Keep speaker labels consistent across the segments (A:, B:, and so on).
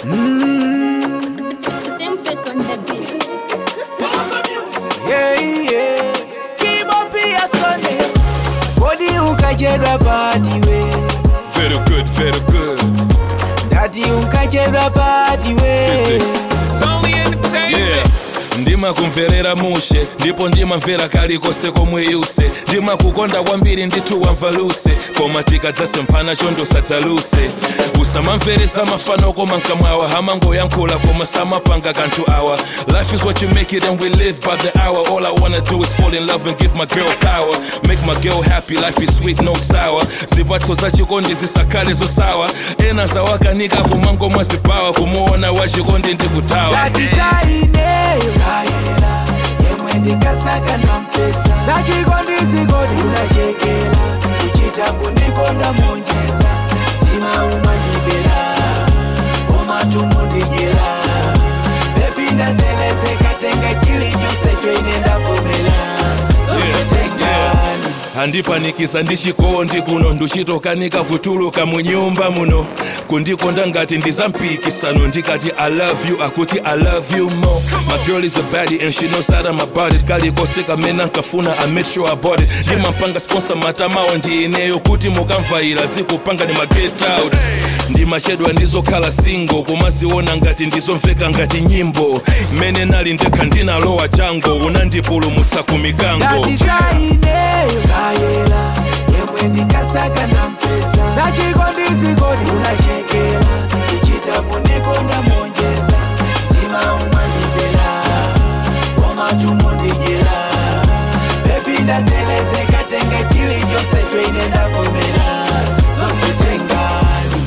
A: Same face on the beat.
B: Yeah, yeah. Kibo pia Sunday. Body ukajerwa party we.
C: Very good, very good.
B: Daddy ukajerwa party we.
C: Physics. Yeah. ndima kumverera mushe ndipo ndimamvera kalikose komwe yuse ndimakukonda kwambiri ndithu wamvaluse koma tikadzase mphana chondo sadzaluse usamamveresa mafano koma mkamwawa hamangoyankhula koma samapanga kanthu awa life is what you make it and we live by the hour all i wanna do is fall in love and give my girl power make my girl happy life is sweet no sour zipatso za chikondi zisakhale zosawa ena zawakanika kumango mwazipawa kumuona wachikondi ndikutawa
B: Daddy zaineyo. Zayela. Yemwe ndikasaka nampesa. Zachikondi zikodi unachekela. Kuchita kundikonda monjeza. Tima umandibela. Koma ndijela. Baby ndazelezeka tenga chilichonse choine ndavomela. Zonse tengani.
C: handipanikiza ndichikondi kuno nduchitokanika kutuluka mu nyumba muno kundikonda ngati ndizampikisano ndikati i love you akuti i love you more my girl is a baddie and she knows that i'm about it kalikose kamene nkafuna i made sure i bought it ndimampanga sponsor matamawo ndi ineyo kuti mukamvaira zikupanga ndi ma get out ndimachedwa ndizokhala single kumaziona ngati ndizomveka ngati nyimbo mmene nali ndekha ndinalowa chango unandipulumutsa ku mikango
B: Daddy zaineyo. Zayela. Yemwe ndikasaka nampesa. Zachikondi zikodi unachekela. Kuchita kundikonda monjeza. Tima umandibela. Koma ndijela. Baby ndazelezeka tenga chilichonse choine ndavomela. Zonse tengani.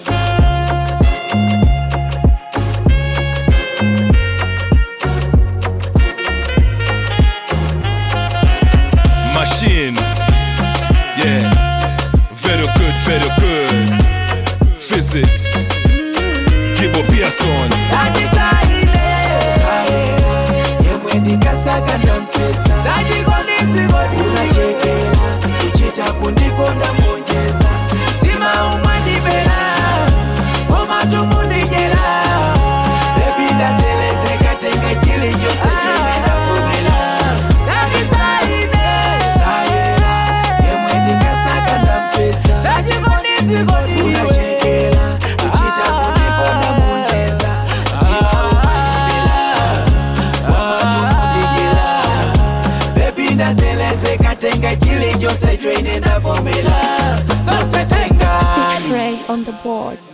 C: machine. Yeah, very good, very good. Physics. Kibo Pearson.
B: Daddy zaineyo. Zayela. Yemwe ndikasaka nampesa. Zachikondi zikodi unachekela. Kuchita kundikonda monjeza. Tima umandibela. Koma ndijela. Baby ndazelezeka tenga chilichonse choine ndavomela. Daddy zaineyo. Zayela. Yemwe ndikasaka nampesa. Zachikondi zikodi unachekela. Kuchita kundikonda monjeza. Tima umandibela. Baby ndazelezeka tenga chilichonse choine ndavomela. Zonse tengani.
A: Stitch Ray on the board.